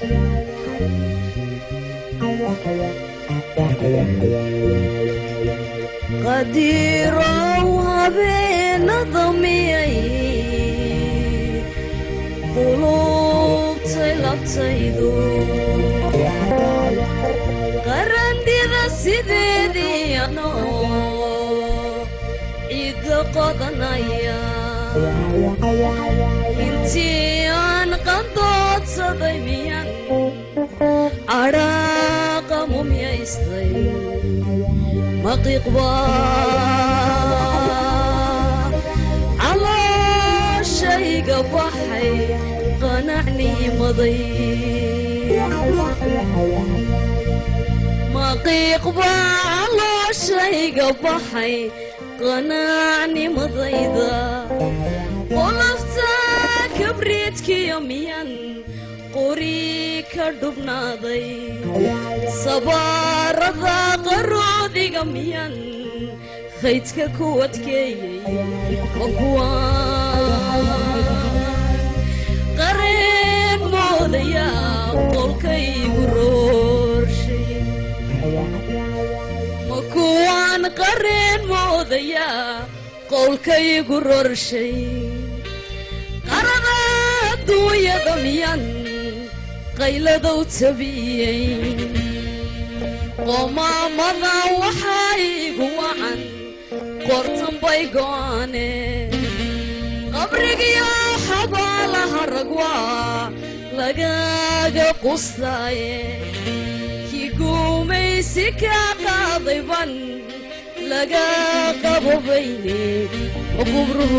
qadiirow habeenada miyay qulubtay labtaydu qarandhida sideedii anoo ciidda qodanaya intii aan qandoodsaday miyan cadhaaqa mumyaystay maqiiqba calooshayga baxay qanacnimaday maqiiqba calooshayga baxay qanacnimadayda qolofta kabriidkiyo miyan qori ka dhubnaaday sabaarada qaroodiga miyan haydka ku adkeeyey ma kuwaan qareen moodaya qolkaygu roorshay ma kuwaan qareen moodaya qowlkaygu rorshay qarada adduunyada miyan qayladow tabiyey qomaamada waxaa igu wacan qortan bay go'aane qabrigiyo xabaalaha ragwaa lagaaga qustaaye kii guumaysi kaa qaadayban laga qabobayne qubruhu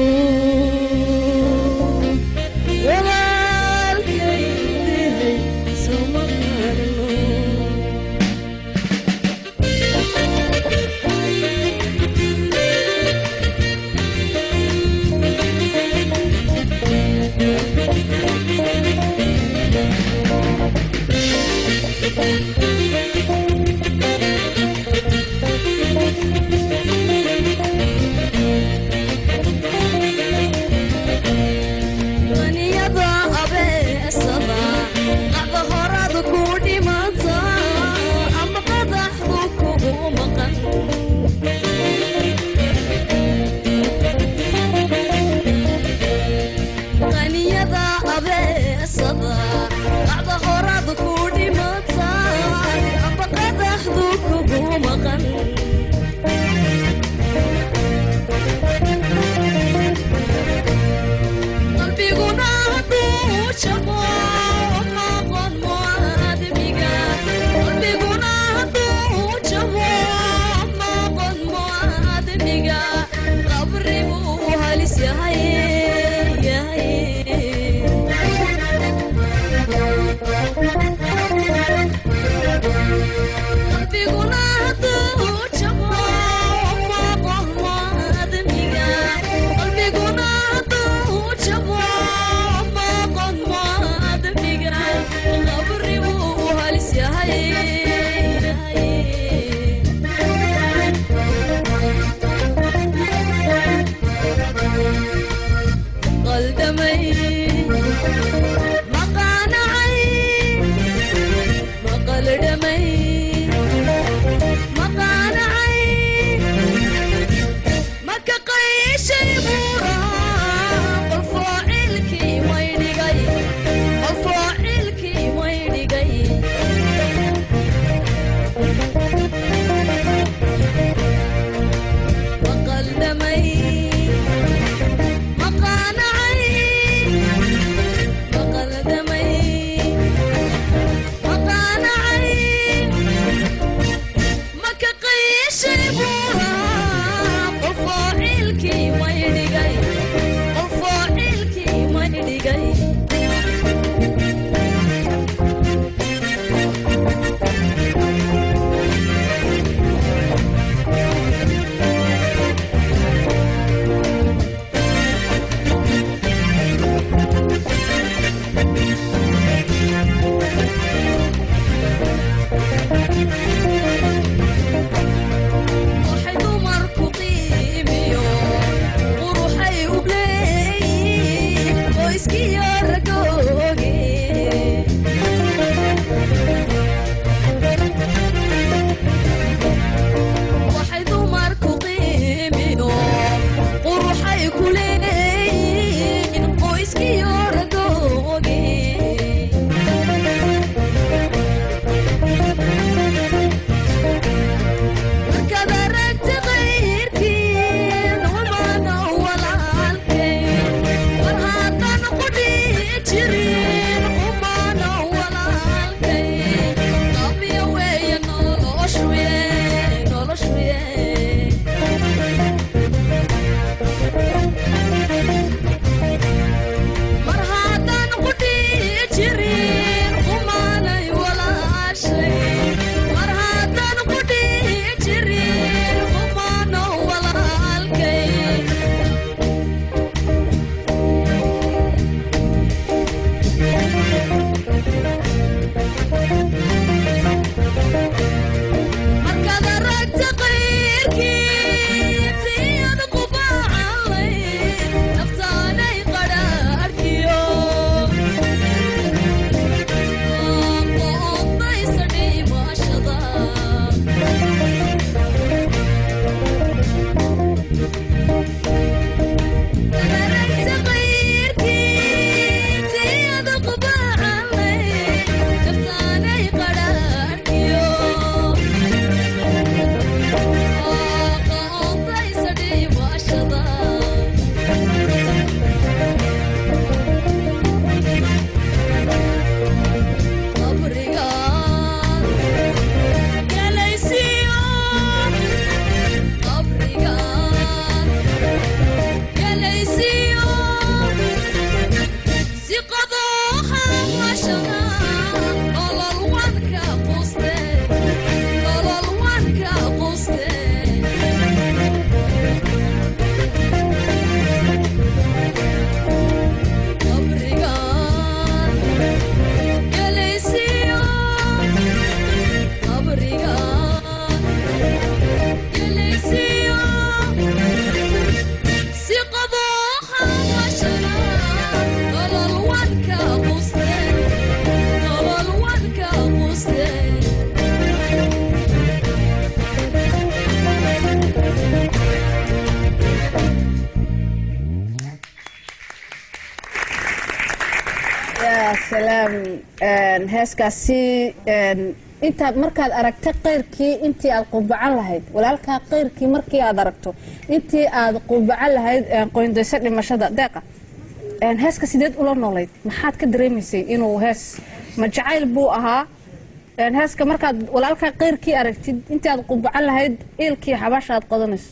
heeskaasi intaad markaad aragta qayrkii intii aad qubacan lahayd walaalkaa qayrkii markii aad aragto intii aad qubacan lahayd qoyndayso dhimashada deeqa heeska sideed ula noolayd maxaad ka dareemaysay inuu hees ma jacayl buu ahaa heeska markaad walaalkaa qayrkii aragtid intii aad qubacan lahayd iilkii xabaasha aad qodanayso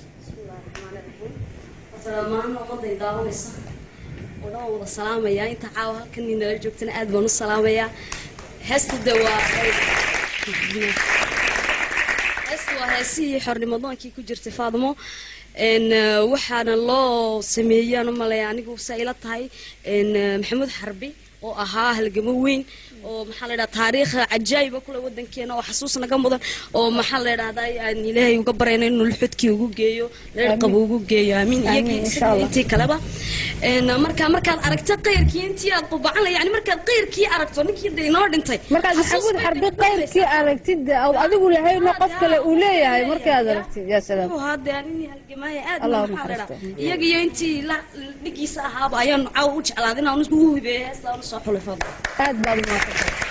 wadaan wada salaamayaa inta caawa halkan nala joogtana aad baan u salaamayaa heesta de waa heesta waa heesihii xornimadoonkii ku jirtay faadmo waxaana loo sameeyaan u malaya anigu saa ila tahay maxamuud xarbi oo ahaa halgamo weyn oo maxaa la dhaha taariikh cajaayiba kule wadankeena oo xasuus naga mudan oo maxaa la dhahdaa aan ilaahay uga barayna inuu lxudkii ugu geeyo leerqaba ugu geeyo aamiin iyagii intii kaleba marka markaad aragta qayrkii intii aad qubacan yani markaad qayrkii aragto ninkii de inoo dhintay markaad maxamuud xarbi qayrkii aragtid adigu lahayna qof kale uu leeyahay markii aad aragtid yaa salaam hade anini halgamaaya aad maxaa la dhaha iyaga iyo intii dhigiisa ahaaba ayaan caawa u jeclaaday inaan ugu hibeeyo heestaan usoo xulay fadl aad baad umaadsantay